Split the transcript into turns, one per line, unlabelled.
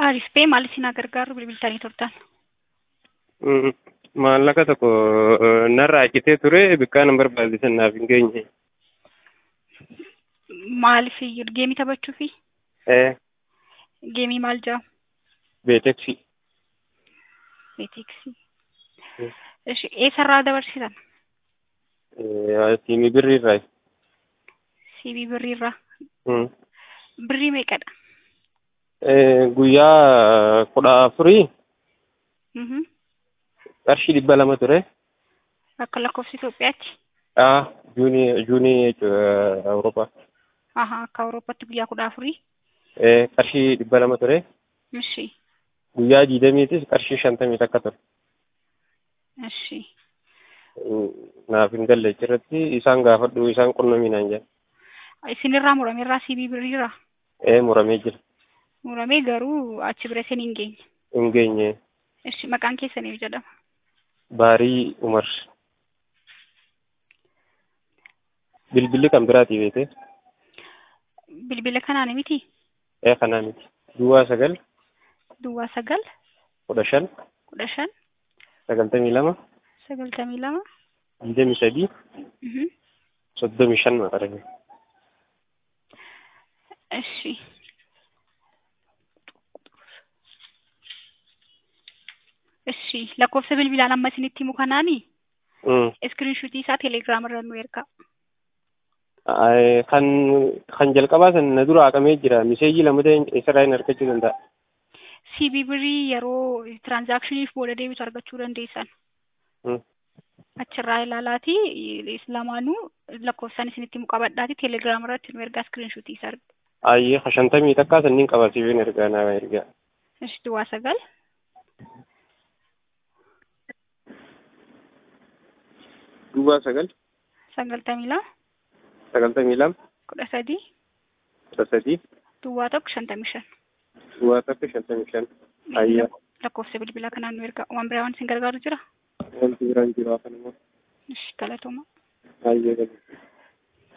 Arispee maal isin gargaaru bilbiltanii turtan?
Mm, Maallaqa tokko eh, narraa citee ture bikkaan hin barbaachisan naaf hin geenye.
Maaliif geemii taphachuufi?
Eh,
Geemii maal jedhamu?
beeteksi.
Beeteksii. Ishi eessarraa dabarsitan?
Eh, siimii birriirraa.
Siibii birriirraa.
Mm.
Birrii meeqadha?
Eh, guyyaa kudha afurii
Mhm.
qarshii dhibba lama ture.
Akka lakkoofsa Itoophiyaatti?
Ah, juunii juunii jechuudha Awurooppaa.
Aha, akka Awurooppaatti guyyaa kudha afurii.
Eh, qarshii dhibba lama ture.
Ishi.
Guyyaa diidamiitis qarshii shantamii takka ture.
Ishi.
Mm, Naaf hin galle achirratti isaan gaafadhu isaan qunnamii naan jedhan.
Isinirraa murameerraa siibii birriirraa?
Eh, muramee jira.
Muramee garuu achi bira isin hin geenye.
Hin geenye.
Ishi maqaan keessaniif jedhama.
Baarii Umar. Bilbilli kan biraatii beekte?
Bilbila kanaan miti?
Ee kanaa miti. Duwwaa sagal
Duwwaa sagal
kudha shan
kudha shan
sagaltamii lama
sagaltamii lama.
digdamii sadii
Mhm.
soddomii shan maqarame.
Ishi. Ishi lakkoofsa bilbilaan amma isinitti himu kanaani
Mm.
iskiriinshuutii isaa teelegiraam irra nu ergaa.
Ay, Kan kan jalqabaa san na dura haqamee jira. Miseejii lama ta'e isarraa hin argachuu danda'a.
CB birrii yeroo tiraanzaakshiniif booda deebitu argachuu dandeessan.
Mm.
Achirraa ilaalaati lamaanuu lakkoofsaan isinitti himu qabadhaati teelegiraam irratti nu ergaa iskiriinshuutii isaa arga.
Ayyee shantamii takkaa sanniin qabasiifeen ergaa naa ergaa.
Ishi duwwaa sagal
Duwwaa sagal
sagaltamii lama
sagaltamii lama
kudha sadii
kudha sadii
duwwaa tokko shantamii shan.
duwwaa takka shantamii shan. Ayyee.
lakkoofsa bilbilaa kanaan nu ergaa waan biraa waan isin gargaaru jira?
Wanti biraan jiru afaan immoo.
Ishi galatooma.
Ayyee galu.